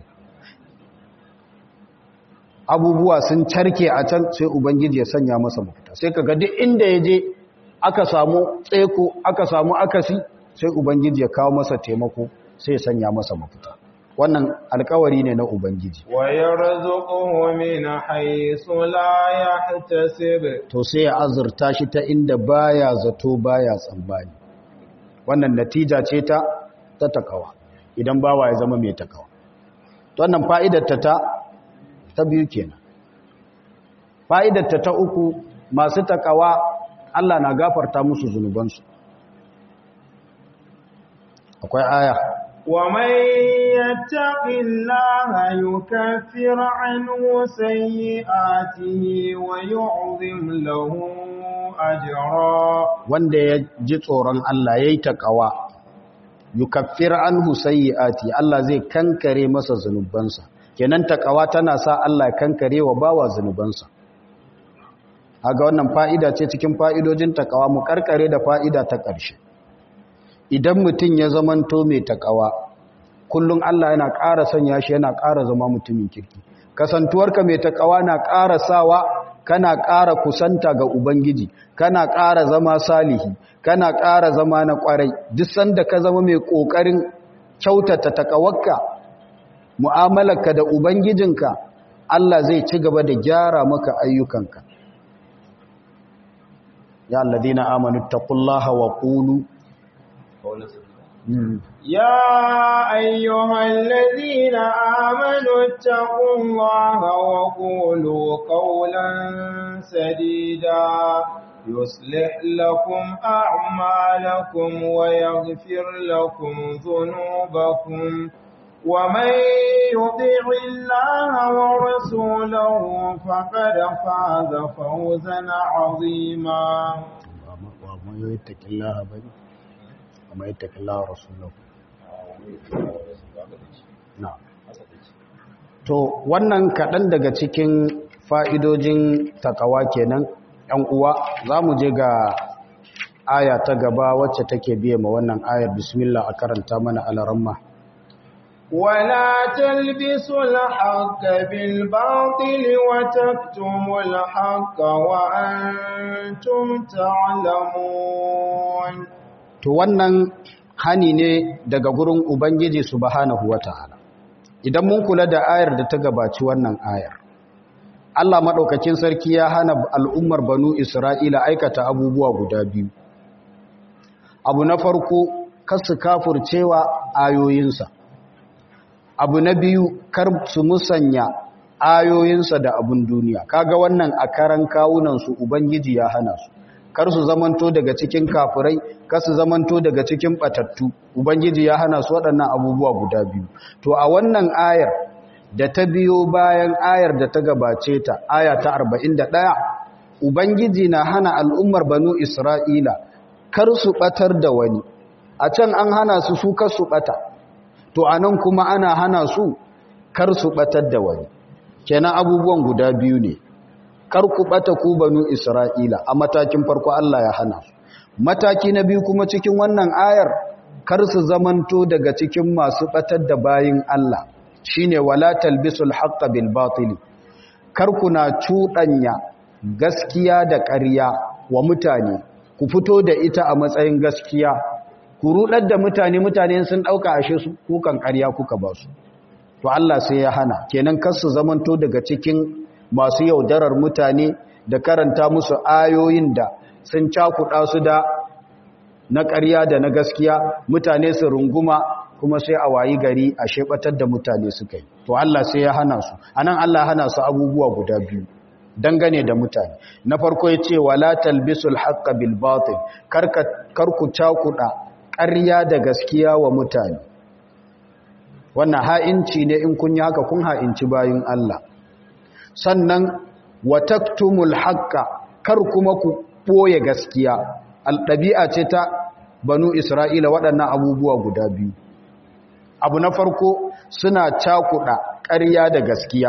S1: abubuwa sun carke a can sai ubangiji ya sanya masa mafita sai kaga duk inda ya je aka samu tseko aka samu akasi sai ubangiji ya kawo masa taimako sai ya sanya masa mafita wannan alkawari ne na ubangiji
S2: wa yarzuquhu min haythu la yahtasib
S1: to sai ya azurta shi ta inda baya zato baya tsammani wannan natija ce ta ta takawa idan bawa ya zama mai takawa wannan fa'idarta ta ta biyu kenan fa'idarta ta uku masu takawa Allah na gafarta musu zunubansu akwai aya
S2: ومن يتق الله يكفر عنه سيئاته ويعظم له أجرا
S1: wanda ya ji tsoron Allah yayi takawa yukaffir anhu sayyi'ati Allah zai kankare masa zanubansa kenan takawa tana sa Allah kankare wa bawa zanubansa haga wannan fa'ida ce cikin fa'idojin takawa mu karkare da fa'ida ta ƙarshe idan mutum ya zamanto mai takawa kullum Allah yana ƙara sanya shi yana ƙara zama mutumin kirki kasantuwarka mai takawa na ƙara sawa kana ƙara kusanta ga ubangiji kana ƙara zama salihi kana ƙara zama na ƙwarai duk sanda ka zama mai ƙoƙarin kyautata takawarka mu'amalarka da ubangijinka Allah zai ci gaba da gyara maka ayyukanka ya alladhina amanu taqullaha wa qulu
S2: يا أيها الذين آمنوا اتقوا الله وقولوا قولا سديدا يصلح لكم أعمالكم ويغفر لكم ذنوبكم ومن يطع الله ورسوله فقد فاز فوزا عظيما
S1: ومن يتق الله بني ومن يتق الله ورسوله na'am to wannan kaɗan daga cikin fa'idojin takawa kenan ‘yan uwa za mu je ga aya ta gaba wacce take biye ma wannan ayar bismillah a karanta mana alaramma
S2: ولا تلبسوا الحق بالباطل وتكتموا الحق وأنتم تعلمون
S1: to wannan hani ne daga gurin ubangiji subhanahu wataala idan mun kula da ayar da ta gabaci wannan ayar Allah madaukakin sarki ya hana al'ummar banu Isra'ila aikata abubuwa guda biyu abu na farko kasu kafurcewa ayoyinsa abu na biyu kar su musanya ayoyinsa da abun duniya kaga wannan a karan kawunansu ubangiji ya hana su kar su zamanto daga cikin kafirai kar su zamanto daga cikin batattu ubangiji ya hana su waɗannan abubuwa guda biyu to a wannan ayar da ta biyo bayan ayar da ta gabace ta aya ta 41 ubangiji na hana al'ummar banu isra'ila kar su batar da wani a can an hana su su kar su bata to anan kuma ana hana su kar su batar da wani kenan abubuwan guda biyu ne kar ku bata ku banu Isra'ila a matakin farko Allah ya hana su mataki na biyu kuma cikin wannan ayar kar su zamanto daga cikin masu batar da bayin Allah shine wala talbisul haqqo bil batil kar kuna cudanya gaskiya da ƙarya wa mutane ku fito da ita a matsayin gaskiya ku rudar da mutane mutane sun dauka ashe su kukan ƙarya kuka ba su to Allah sai ya hana kenan kar su zamanto daga cikin masu yaudarar mutane da karanta musu ayoyin da sun cakuɗa su da na ƙarya da na gaskiya mutane su runguma kuma sai a wayi gari a shebatar da mutane suka yi to Allah sai ya hana su anan Allah hana su abubuwa guda biyu dangane da mutane na farko ya ce wala talbisul haqqa bil batil kar ku cakuɗa ƙarya da gaskiya wa mutane wannan ha'inci ne in kun yi haka kun ha'inci bayin Allah sannan wataktumul haqqa kar kuma ku boye gaskiya alɗabi'a ce ta banu isra'ila waɗannan abubuwa guda biyu abu na farko suna cakuɗa ƙarya da gaskiya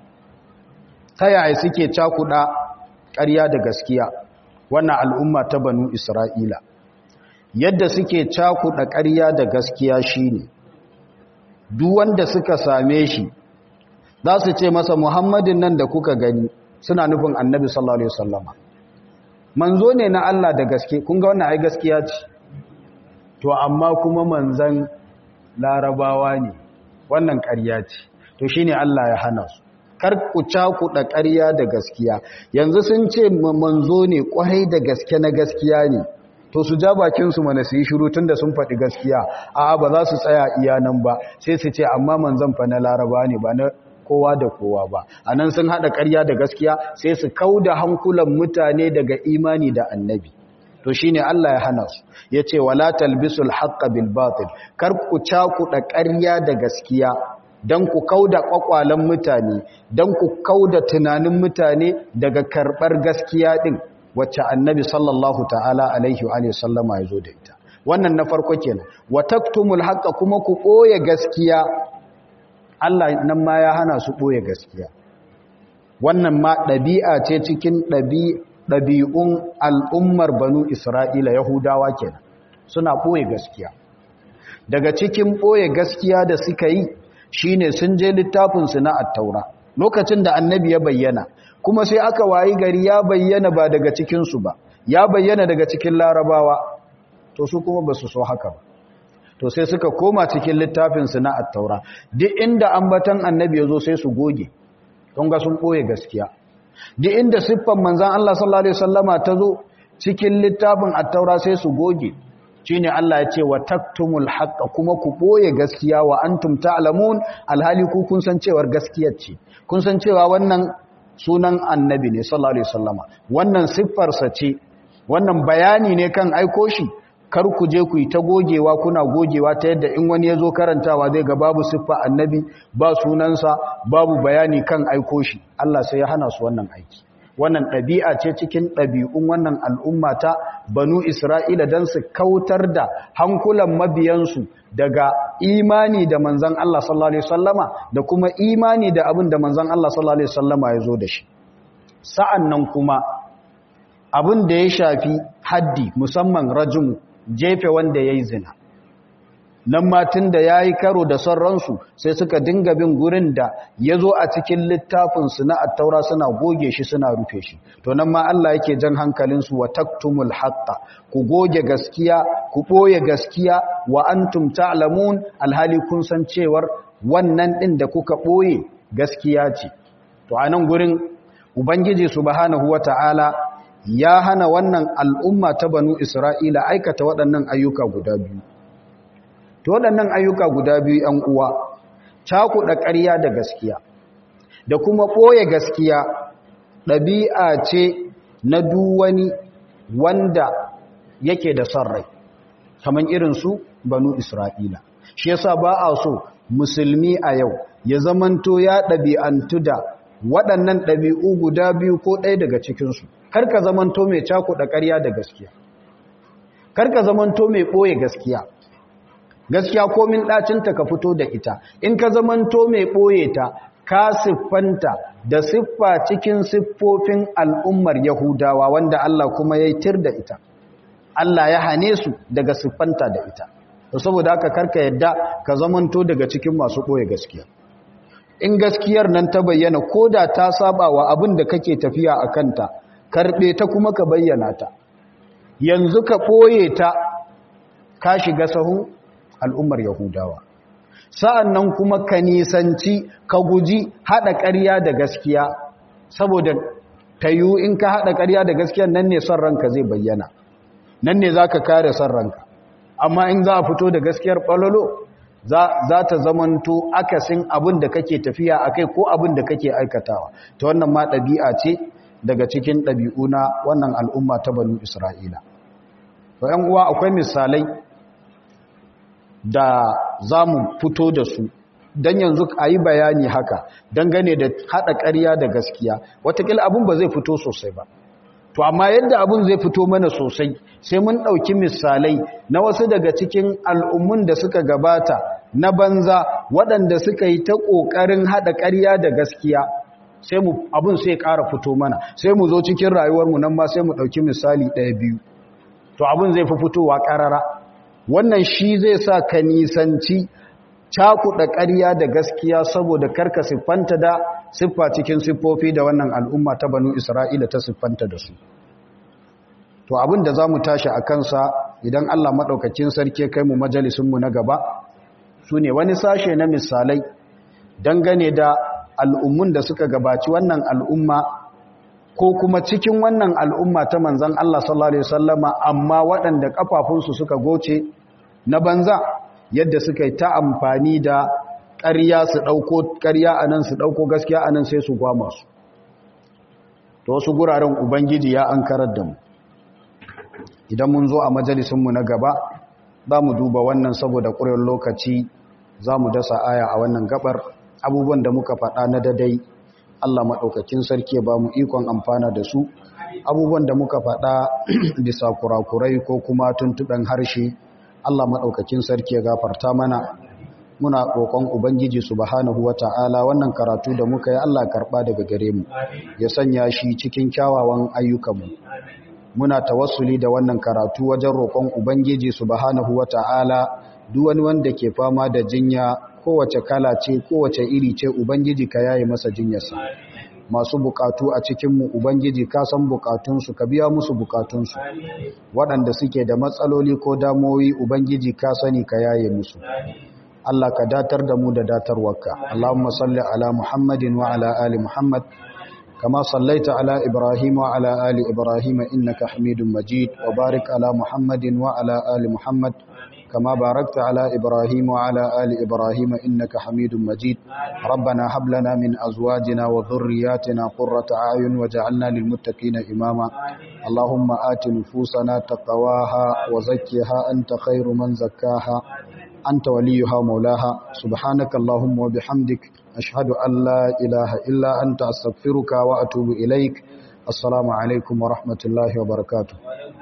S1: ta yaya suke cakuɗa ƙarya da gaskiya wannan al'umma ta banu isra'ila yadda suke cakuɗa ƙarya da gaskiya shine duk wanda suka same shi za su ce masa muhammadin nan da kuka gani suna nufin annabi sallallahu alaihi wasallama manzo ne na Allah da gaske kun ga wannan ai gaskiya ce to amma kuma manzan larabawa ne wannan ƙarya ce to shine Allah ya hana su kar ku cakuɗa ƙarya da gaskiya yanzu sun ce manzo ne kwarai da gaske na gaskiya ne to su ja bakinsu mana su yi shiru tun da sun faɗi gaskiya a ba za su tsaya iya nan ba sai su ce amma manzan fa na laraba ne ba na kowa da kowa ba a nan sun haɗa ƙarya da gaskiya sai su kau da hankulan mutane daga imani da annabi to shi ne Allah ya hana su ya ce wala talbisul haqqa bil batil kar ku cakuɗa ƙarya da gaskiya don ku kau da ƙwaƙwalen mutane don ku kau da tunanin mutane daga karɓar gaskiya ɗin wacce annabi sallallahu ta'ala alaihi wa sallama ya zo da ita wannan na farko kenan wa taktumul haqqa kuma ku ɓoye gaskiya Allah nan ma ya hana su ɓoye gaskiya wannan ma ɗabi'a ce cikin ɗabi'un al'ummar banu isra'ila yahudawa kenan suna ɓoye gaskiya daga cikin ɓoye gaskiya da suka yi shine sun je littafinsu na attaura lokacin da annabi ya bayyana kuma sai aka wayi gari ya bayyana ba daga cikinsu ba ya bayyana daga cikin larabawa to su kuma ba su so haka ba to sai suka koma cikin littafinsu na attaura duk inda ambatan annabi ya zo sai su goge don ga sun ɓoye gaskiya duk inda siffan manzan Allah sallallahu Alaihi wasallama ta zo cikin littafin attaura sai su goge shi ne Allah ya ce wa taktumul haƙa kuma ku ɓoye gaskiya wa antum ta'lamun alhali ku kun san cewar gaskiyar ce kun san cewa wannan sunan annabi ne sallallahu Alaihi wasallama wannan siffarsa ce wannan bayani ne kan aiko shi kar ku je ku yi ta gogewa kuna gogewa ta yadda in wani ya zo karantawa zai ga babu siffa annabi ba sunansa babu bayani kan aiko shi Allah sai ya hana su wannan aiki wannan ɗabi'a ce cikin ɗabi'un wannan al'umma ta banu isra'ila don su kautar da hankulan mabiyansu daga imani da manzan Allah sallallahu Alaihi wasallama da kuma imani da abin da manzan Allah sallallahu Alaihi wasallama ya zo da shi sa'an nan kuma abin da ya shafi haddi musamman rajin jefe wanda ya yi zina nan matin da ya yi karo da son ransu sai suka dinga bin gurin da ya zo a cikin littafinsu na attaura suna goge shi suna rufe shi to nan ma Allah yake jan hankalinsu wa taktumul haqqa ku goge gaskiya ku ɓoye gaskiya wa antum ta'lamun alhali kun san cewar wannan ɗin da kuka ɓoye gaskiya ce to a nan gurin ubangiji subhanahu wata'ala ya hana wannan al'umma ta banu Isra'ila aikata waɗannan ayyuka guda biyu. To waɗannan ayyuka guda biyu ‘yan uwa, cakuɗa ƙarya da gaskiya, da kuma ɓoye gaskiya ɗabi'a ce na duwani wanda yake da son rai, kamar irinsu banu Isra'ila. Shi yasa ba a so musulmi a yau ya zamanto ya ɗabi'antu da waɗannan ɗabi'u guda biyu ko ɗaya daga cikinsu. karka zamanto mai cakuɗa ƙarya da gaskiya karka zamanto mai ɓoye gaskiya gaskiya komin ɗacinta ka fito da ita in ka zamanto mai ɓoye ta ka siffanta da siffa cikin siffofin al'ummar yahudawa wanda Allah kuma ya yi tir da ita Allah ya hane su daga siffanta da ita saboda haka karka yadda ka zamanto daga cikin masu ɓoye gaskiya in gaskiyar nan ta bayyana ko da ta saba wa abin da kake tafiya a kanta karɓe ta kuma ka bayyana ta yanzu ka ɓoye ta ka shiga sahun al'ummar yahudawa sa'an nan kuma ka nisanci ka guji haɗa ƙarya da gaskiya saboda ta yiwu in ka haɗa ƙarya da gaskiya nan ne son ranka zai bayyana nan ne za ka kare son ranka amma in za a fito da gaskiyar ɓalolo za ta zamanto akasin abin da kake tafiya a kai ko abin da kake aikatawa ta wannan ma ɗabi'a ce daga cikin ɗabi'u na wannan al'umma ta banu Isra'ila. To, ‘yan uwa akwai misalai da za mu fito da su, don yanzu a yi bayani haka, dangane da haɗa ƙarya da gaskiya, watakila abin ba zai fito sosai ba. To, amma yadda abin zai fito mana sosai, sai mun ɗauki misalai na wasu daga cikin al'ummun da suka gabata na banza waɗanda suka yi ta ƙoƙarin haɗa ƙarya da gaskiya. sai mu abun sai ƙara fito mana sai mu zo cikin rayuwarmu nan ma sai mu ɗauki misali ɗaya biyu to abun zai fi fitowa ƙarara wannan shi zai sa ka nisanci cakuɗa ƙarya da gaskiya saboda karka siffanta da siffa cikin siffofi da wannan al'umma ta banu isra'ila ta siffanta da su to abin da za mu tashi a kansa idan allah maɗaukacin sarki kai mu majalisunmu na gaba su ne wani sashe na misalai dangane da al'ummun da suka gabaci wannan al'umma ko kuma cikin wannan al'umma ta manzan Allah sallallahu Alaihi wasallama amma waɗanda ƙafafunsu suka goce na banza yadda suka yi ta amfani da ƙarya su ɗauko ƙarya a nan su ɗauko gaskiya a nan sai su gwama su to wasu guraren ubangiji ya an karar da mu idan mun zo a majalisunmu na gaba za mu duba wannan saboda ƙuryar lokaci za mu dasa aya a wannan gabar abubuwan da muka faɗa na dadai Allah maɗaukakin sarki ya ba mu ikon amfana da su abubuwan da muka faɗa bisa kurakurai ko kuma tuntuɓen harshe Allah maɗaukakin sarki ya gafarta mana muna roƙon ubangiji subhanahu wata'ala wannan karatu da muka yi Allah karɓa daga gare mu ya sanya shi cikin kyawawan ayyukanmu muna tawassuli da wannan karatu wajen roƙon ubangiji subhanahu wata'ala duk wani wanda ke fama da jinya kowace kala ce kowace iri ce ubangiji ka yaye masa jinyarsa masu bukatu a cikinmu ubangiji ka san bukatunsu ka biya musu bukatunsu waɗanda suke da matsaloli ko damoyi ubangiji ka sani ka yaye musu Allah ka datar da mu da datarwarka Allahumma salli ala Muhammadin wa ala ali Muhammad kama sallaita ala Ibrahim wa ala ali Ibrahim innaka Hamidum Majid wa barik ala Muhammadin wa ala ali Muhammad كما باركت على إبراهيم وعلى آل إبراهيم إنك حميد مجيد ربنا هب لنا من أزواجنا وذرياتنا قرة أعين وجعلنا للمتقين إماما اللهم آت نفوسنا تقواها وزكها أنت خير من زكاها أنت وليها مولاها سبحانك اللهم وبحمدك أشهد أن لا إله إلا أنت أستغفرك وأتوب إليك السلام عليكم ورحمة الله وبركاته